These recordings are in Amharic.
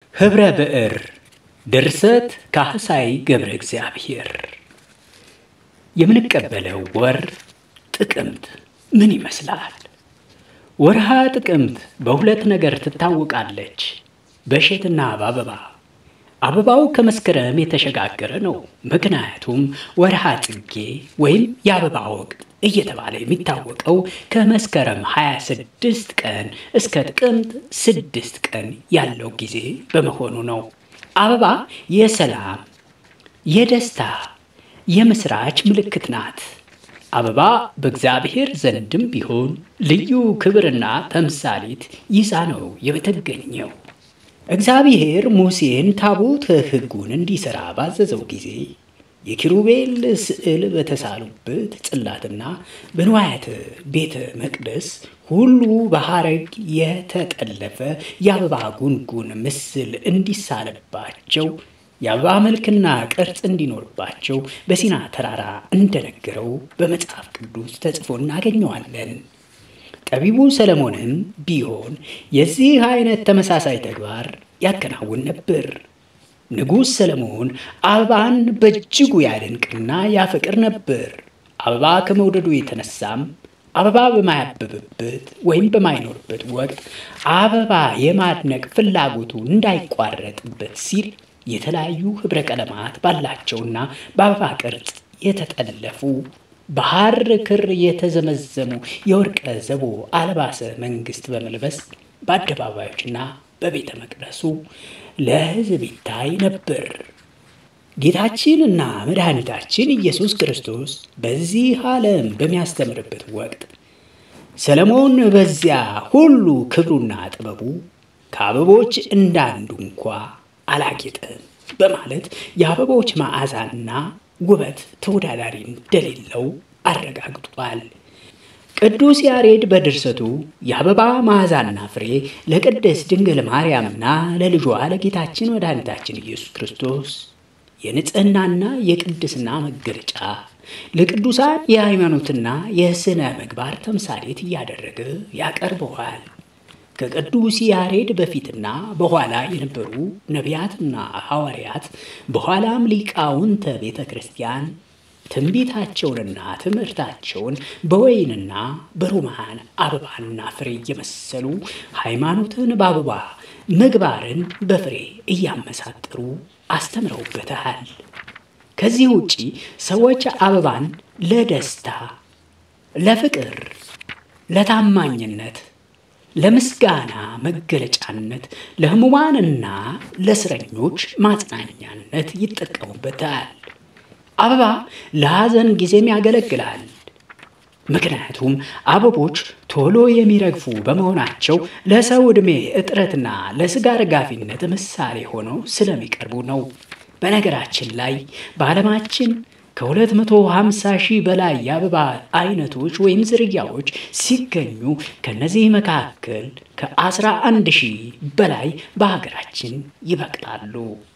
ኅብረ ብዕር ድርሰት ካህሳይ ገብረ እግዚአብሔር። የምንቀበለው ወር ጥቅምት ምን ይመስላል? ወርሃ ጥቅምት በሁለት ነገር ትታወቃለች፣ በእሸትና በአበባ። አበባው ከመስከረም የተሸጋገረ ነው። ምክንያቱም ወርሃ ጽጌ ወይም የአበባ ወቅት እየተባለ የሚታወቀው ከመስከረም 26 ቀን እስከ ጥቅምት 6 ቀን ያለው ጊዜ በመሆኑ ነው። አበባ የሰላም፣ የደስታ፣ የምስራች ምልክት ናት። አበባ በእግዚአብሔር ዘንድም ቢሆን ልዩ ክብርና ተምሳሌት ይዛ ነው የምትገኘው። እግዚአብሔር ሙሴን ታቦተ ሕጉን እንዲሠራ ባዘዘው ጊዜ የኪሩቤል ስዕል በተሳሉበት ጽላትና በንዋያተ ቤተ መቅደስ ሁሉ በሐረግ የተጠለፈ የአበባ ጉንጉን ምስል እንዲሳልባቸው የአበባ መልክና ቅርጽ እንዲኖርባቸው በሲና ተራራ እንደነገረው በመጽሐፍ ቅዱስ ተጽፎ እናገኘዋለን። ጠቢቡ ሰለሞንም ቢሆን የዚህ አይነት ተመሳሳይ ተግባር ያከናውን ነበር። ንጉሥ ሰለሞን አበባን በእጅጉ ያደንቅና ያፈቅር ነበር። አበባ ከመውደዱ የተነሳም አበባ በማያብብበት ወይም በማይኖርበት ወቅት አበባ የማድነቅ ፍላጎቱ እንዳይቋረጥበት ሲል የተለያዩ ኅብረ ቀለማት ባላቸውና በአበባ ቅርጽ የተጠለፉ በሐር ክር የተዘመዘሙ የወርቀ ዘቦ አልባሰ መንግሥት በመልበስ በአደባባዮችና በቤተ መቅደሱ ለሕዝብ ይታይ ነበር። ጌታችንና መድኃኒታችን ኢየሱስ ክርስቶስ በዚህ ዓለም በሚያስተምርበት ወቅት ሰለሞን በዚያ ሁሉ ክብሩና ጥበቡ ከአበቦች እንዳንዱ እንኳ አላጌጠም በማለት የአበቦች መዓዛና ውበት ተወዳዳሪ እንደሌለው አረጋግጧል። ቅዱስ ያሬድ በድርሰቱ የአበባ መዓዛና ፍሬ ለቅድስት ድንግል ማርያምና ለልጇ ለጌታችን መድኃኒታችን ኢየሱስ ክርስቶስ የንጽሕናና የቅድስና መገለጫ ለቅዱሳን የሃይማኖትና የሥነ ምግባር ተምሳሌት እያደረገ ያቀርበዋል። ከቅዱስ ያሬድ በፊትና በኋላ የነበሩ ነቢያትና ሐዋርያት በኋላም ሊቃውንተ ቤተ ክርስቲያን ትንቢታቸውንና ትምህርታቸውን በወይንና በሮማን አበባና ፍሬ እየመሰሉ ሃይማኖትን በአበባ ምግባርን በፍሬ እያመሳጠሩ አስተምረውበታል። ከዚህ ውጪ ሰዎች አበባን ለደስታ፣ ለፍቅር፣ ለታማኝነት ለምስጋና መገለጫነት ለሕሙማንና ለእስረኞች ማጽናኛነት ይጠቀሙበታል። አበባ ለሐዘን ጊዜም ያገለግላል። ምክንያቱም አበቦች ቶሎ የሚረግፉ በመሆናቸው ለሰው ዕድሜ እጥረትና ለሥጋ ረጋፊነት ምሳሌ ሆነው ስለሚቀርቡ ነው። በነገራችን ላይ በዓለማችን ከ250 ሺህ በላይ የአበባ አይነቶች ወይም ዝርያዎች ሲገኙ ከነዚህ መካከል ከ11 ሺህ በላይ በሀገራችን ይበቅላሉ።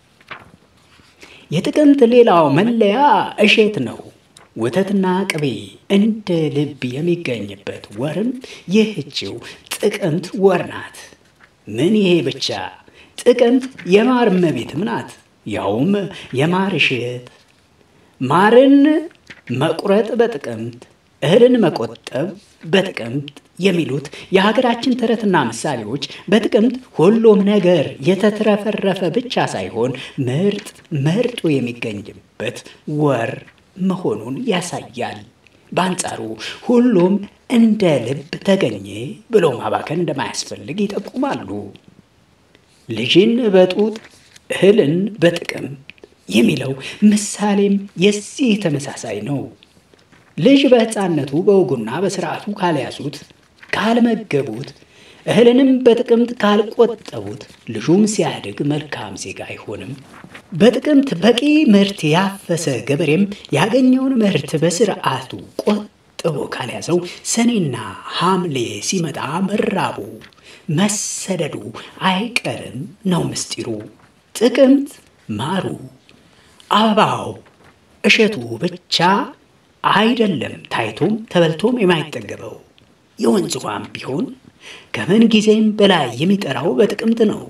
የጥቅምት ሌላው መለያ እሸት ነው። ወተትና ቅቤ እንደ ልብ የሚገኝበት ወርም ይህችው ጥቅምት ወር ናት። ምን ይሄ ብቻ! ጥቅምት የማር እመቤትም ናት። ያውም የማር እሸት ማርን መቁረጥ በጥቅምት እህልን መቆጠብ በጥቅምት የሚሉት የሀገራችን ተረትና ምሳሌዎች በጥቅምት ሁሉም ነገር የተትረፈረፈ ብቻ ሳይሆን ምርጥ መርጦ የሚገኝበት ወር መሆኑን ያሳያል። በአንጻሩ ሁሉም እንደ ልብ ተገኘ ብሎ ማባከን እንደማያስፈልግ ይጠቁማሉ። ልጅን በጡት እህልን በጥቅምት የሚለው ምሳሌም የዚህ ተመሳሳይ ነው። ልጅ በሕፃንነቱ በወጉና በስርዓቱ ካልያዙት፣ ካልመገቡት፣ እህልንም በጥቅምት ካልቆጠቡት ልጁም ሲያድግ መልካም ዜጋ አይሆንም። በጥቅምት በቂ ምርት ያፈሰ ገበሬም ያገኘውን ምርት በስርዓቱ ቆጥቦ ካልያዘው ሰኔና ሐምሌ ሲመጣ መራቡ፣ መሰደዱ አይቀርም ነው ምስጢሩ። ጥቅምት ማሩ አበባው እሸቱ ብቻ አይደለም ታይቶም ተበልቶም የማይጠገበው የወንዝ ውሃም ቢሆን ከምን ጊዜም በላይ የሚጠራው በጥቅምት ነው።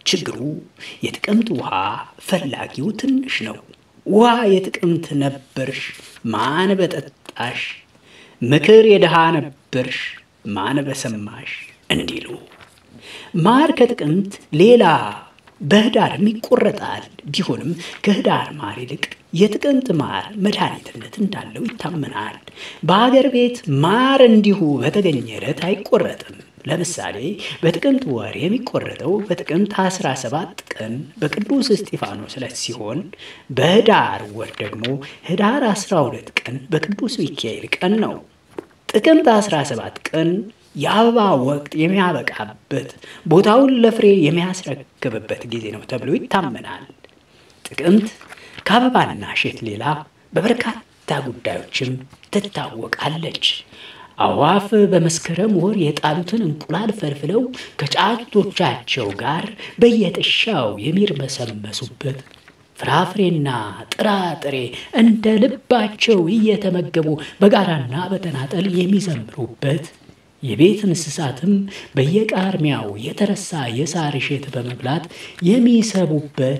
ችግሩ የጥቅምት ውሃ ፈላጊው ትንሽ ነው። ውሃ የጥቅምት ነበርሽ ማን በጠጣሽ፣ ምክር የድሃ ነበርሽ ማን በሰማሽ እንዲሉ ማር ከጥቅምት ሌላ በህዳርም ይቆረጣል። ቢሆንም ከህዳር ማር ይልቅ የጥቅምት ማር መድኃኒትነት እንዳለው ይታመናል። በሀገር ቤት ማር እንዲሁ በተገኘ ዕለት አይቆረጥም። ለምሳሌ በጥቅምት ወር የሚቆረጠው በጥቅምት 17 ቀን በቅዱስ እስጢፋኖስ ዕለት ሲሆን በህዳር ወር ደግሞ ህዳር 12 ቀን በቅዱስ ሚካኤል ቀን ነው። ጥቅምት 17 ቀን የአበባ ወቅት የሚያበቃበት ቦታውን ለፍሬ የሚያስረክብበት ጊዜ ነው ተብሎ ይታመናል። ጥቅምት ከአበባና እሸት ሌላ በበርካታ ጉዳዮችም ትታወቃለች። አዕዋፍ በመስከረም ወር የጣሉትን እንቁላል ፈልፍለው ከጫጩቶቻቸው ጋር በየጥሻው የሚርመሰመሱበት ፍራፍሬና ጥራጥሬ እንደ ልባቸው እየተመገቡ በጋራና በተናጠል የሚዘምሩበት የቤት እንስሳትም በየቃርሚያው የተረሳ የሳር እሸት በመብላት የሚሰቡበት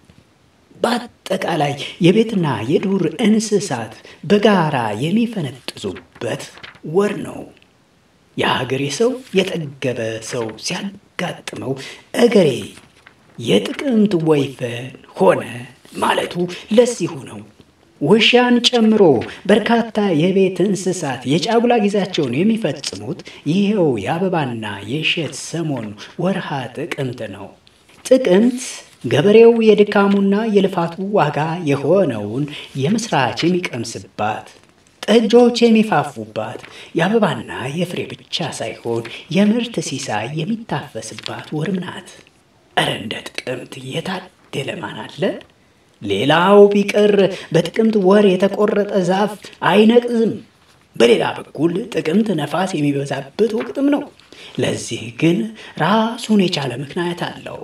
በአጠቃላይ የቤትና የዱር እንስሳት በጋራ የሚፈነጥዙበት ወር ነው። የሀገሬ ሰው የጠገበ ሰው ሲያጋጥመው እገሬ የጥቅምት ወይፈን ሆነ ማለቱ ለዚሁ ነው። ውሻን ጨምሮ በርካታ የቤት እንስሳት የጫጉላ ጊዜያቸውን የሚፈጽሙት ይኸው የአበባና የእሸት ሰሞን ወርሃ ጥቅምት ነው። ጥቅምት ገበሬው የድካሙና የልፋቱ ዋጋ የሆነውን የምስራች የሚቀምስባት፣ ጠጆች የሚፋፉባት፣ የአበባና የፍሬ ብቻ ሳይሆን የምርት ሲሳይ የሚታፈስባት ወርም ናት። እረ እንደ ጥቅምት የታደለ ማን አለ? ሌላው ቢቀር በጥቅምት ወር የተቆረጠ ዛፍ አይነቅዝም። በሌላ በኩል ጥቅምት ነፋስ የሚበዛበት ወቅትም ነው። ለዚህ ግን ራሱን የቻለ ምክንያት አለው።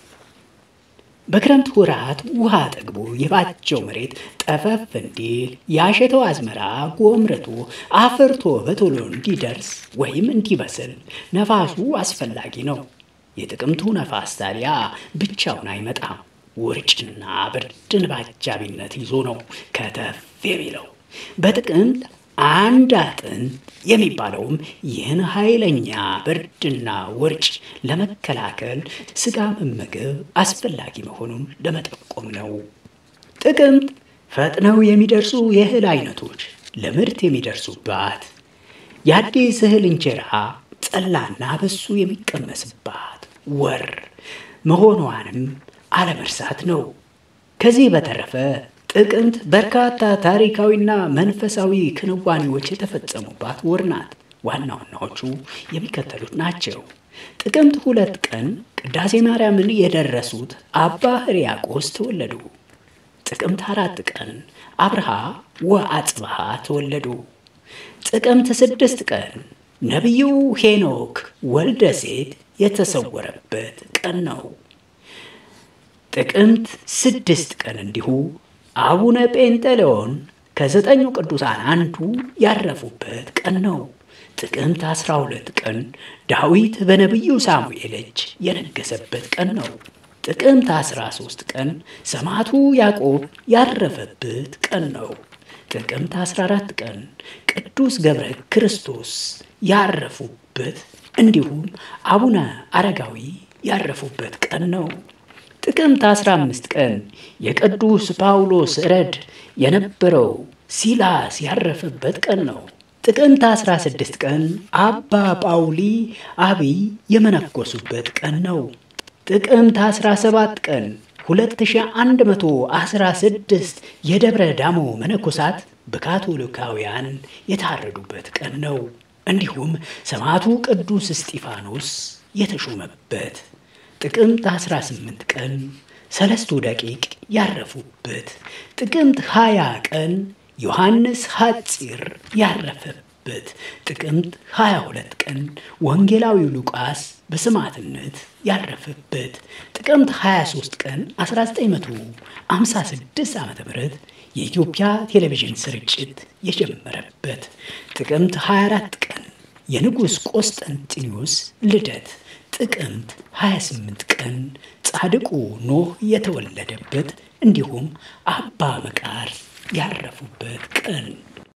በክረምት ወራት ውሃ ጠግቦ የባቸው መሬት ጠፈፍ እንዲል ያሸተው አዝመራ ጎምርቶ አፍርቶ በቶሎ እንዲደርስ ወይም እንዲበስል ነፋሱ አስፈላጊ ነው። የጥቅምቱ ነፋስ ታዲያ ብቻውን አይመጣም። ውርጭና ብርድን በአጃቢነት ይዞ ነው ከተፍ የሚለው። በጥቅምት አንድ አጥን የሚባለውም ይህን ኃይለኛ ብርድና ውርጭ ለመከላከል ስጋ መመገብ አስፈላጊ መሆኑን ለመጠቆም ነው። ጥቅምት ፈጥነው የሚደርሱ የእህል አይነቶች ለምርት የሚደርሱባት፣ የአዲስ እህል እንጀራ ጠላና በሱ የሚቀመስባት ወር መሆኗንም አለመርሳት ነው። ከዚህ በተረፈ ጥቅምት በርካታ ታሪካዊና መንፈሳዊ ክንዋኔዎች የተፈጸሙባት ወር ናት። ዋና ዋናዎቹ የሚከተሉት ናቸው። ጥቅምት ሁለት ቀን ቅዳሴ ማርያምን የደረሱት አባ ሕርያቆስ ተወለዱ። ጥቅምት አራት ቀን አብርሃ ወአጽብሃ ተወለዱ። ጥቅምት ስድስት ቀን ነቢዩ ሄኖክ ወልደ ሴት የተሰወረበት ቀን ነው። ጥቅምት ስድስት ቀን እንዲሁ አቡነ ጴንጠሌዎን ከዘጠኙ ቅዱሳን አንዱ ያረፉበት ቀን ነው። ጥቅምት አስራ ሁለት ቀን ዳዊት በነቢዩ ሳሙኤል እጅ የነገሰበት ቀን ነው። ጥቅምት አስራ ሦስት ቀን ሰማዕቱ ያዕቆብ ያረፈበት ቀን ነው። ጥቅምት 14 ቀን ቅዱስ ገብረ ክርስቶስ ያረፉበት እንዲሁም አቡነ አረጋዊ ያረፉበት ቀን ነው። ጥቅምት 15 ቀን የቅዱስ ጳውሎስ ረድ የነበረው ሲላስ ያረፈበት ቀን ነው። ጥቅምት 16 ቀን አባ ጳውሊ አብይ የመነኮሱበት ቀን ነው። ጥቅምት 17 ቀን 2116 የደብረ ዳሞ መነኮሳት በካቶሊካውያን የታረዱበት ቀን ነው። እንዲሁም ሰማዕቱ ቅዱስ እስጢፋኖስ የተሾመበት ጥቅምት 18 ቀን ሰለስቱ ደቂቅ ያረፉበት፣ ጥቅምት 20 ቀን ዮሐንስ ሐፂር ያረፈበት፣ ጥቅምት 22 ቀን ወንጌላዊው ሉቃስ በሰማዕትነት ያረፈበት፣ ጥቅምት 23 ቀን 1956 ዓ ም የኢትዮጵያ ቴሌቪዥን ስርጭት የጀመረበት፣ ጥቅምት 24 ቀን የንጉሥ ቆስጠንጢኖስ ልደት፣ ጥቅምት 28 ቀን ጻድቁ ኖህ የተወለደበት እንዲሁም አባ መቃርስ ያረፉበት ቀን